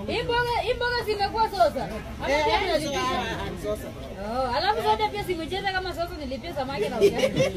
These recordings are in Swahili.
Hii mboga hii mboga zimekuwa sosa. Ama Eh, pia eh, tunalipisha. ah, ah, sasa. Oh, alafu sote pia simecheza kama sosa nilipia samaki na ugali.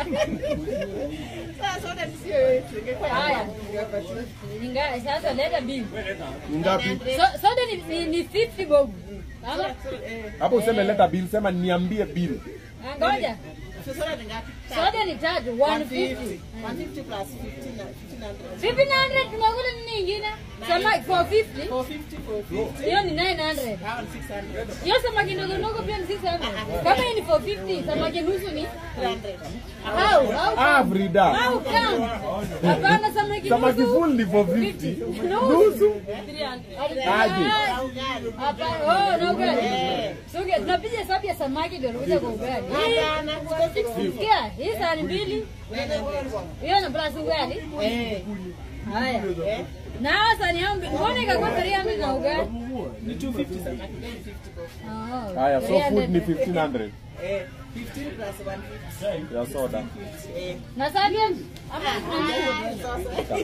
Sasa sote sio yetu. Ingekuwa ya Haya. kwangu, ingepatiwa. Inga sasa leta bill. Ni ngapi? So, sote ni, ni, ni 50 bob. Ama So, eh, Hapo useme leta bill, sema niambie bill. Ah, ngoja. so sote ni ngapi? Sote ni tatu 150. 150 plus 15 na 1500. 1500 tunakula nini nyingine? Samaki 450. 450, 450. Hiyo ni 900. Hao ni 600. Hiyo samaki ndogo ndogo pia ni 600. Kama hii ni 450, samaki nusu ni 300. au au Ah, Frida. au kama. Hapana samaki Samaki nusu. full ni 450. Nusu. Nusu. Aje. Au gani? Hapana, oh, na ugali. Suge, tunapiga hesabu ya samaki ndio tunakuja kwa ugali. Hapana, kwa 60. Sikia, hii sahani mbili, hiyo na plus ugali. Eh, Haya. eh. Na hawa sahani yangu mbili, mbona ikakuwa 300 na ugali? Ni 250 samaki, then 50 kwa. Oh, Haya, so food ni 300. 1500 Eh, 15 plus 150. ya soda. Eh. Na sahani yangu? Ah, Ama ah, sasa.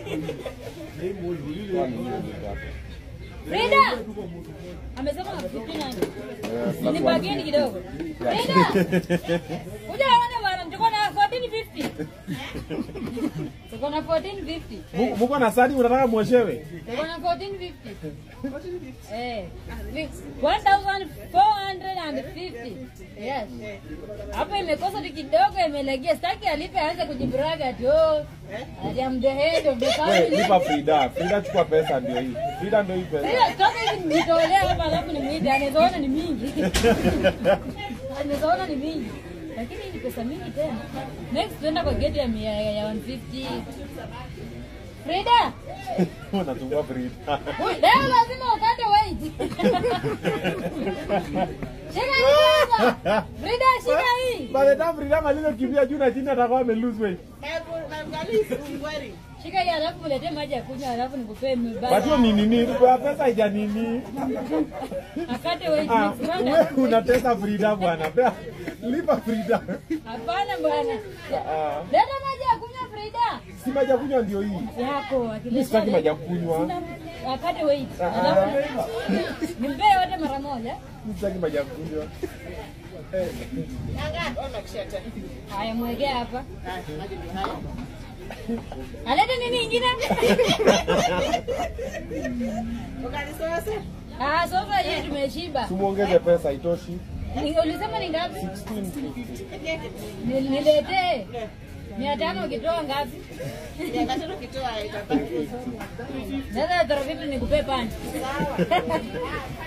Frida! Amesema 1500. Eh, plus Ni bageni kidogo. Frida! Kuja waone bwana, tuko na 1450. Tuko na 1450. Mu- Muko na sadi unataka mwoshewe? Tuko na 1450. Eh. 1450. Yes. Hapo imekosa tu kidogo imelegea. Sitaki alipe aanze kujibraga ati oh. Ati I'm the head of the We, family. lipa Frida. Frida chukua pesa ndio hii. Frida ndio hii pesa. Sasa toka hivi nitolea hapa alafu nimwite anawezaona ni mingi. Anawezaona ni mingi. Lakini hii ni pesa mingi tena. Next tuenda kwa gate ya mia ya 150. Frida, Unachukua Frida. leo lazima ukate weight. Shika hii kwanza. Frida, shika hii. By the time Frida maliza kimbia juu na chini atakuwa ame lose weight. Shika hii alafu uletee maji ya kunywa alafu nikupee But hiyo mbaya. ni nini? Kwa pesa haija nini? Akate weight Ah, next wewe round. unatesa Frida bwana. Pea- Lipa Frida. Hapana bwana. Ah, Leta maji ya kunywa Frida. Si maji ya kunywa ndio hii. Yako Mimi sitaki maji ya kunywa. akate weight Ah, alafu nimpee yote mara moja. Mimi sitaki maji ya kunywa. Eh, Haya, mwekee hapa. Alete nini ingine? Ah, sofa hii tumeshiba. Tumuongeze pesa haitoshi. Ni- Ulisema ni ngapi? 1650. Ni- Niletee mia tano ukitoa ngapi? Sasa tarafitu nikupee pani.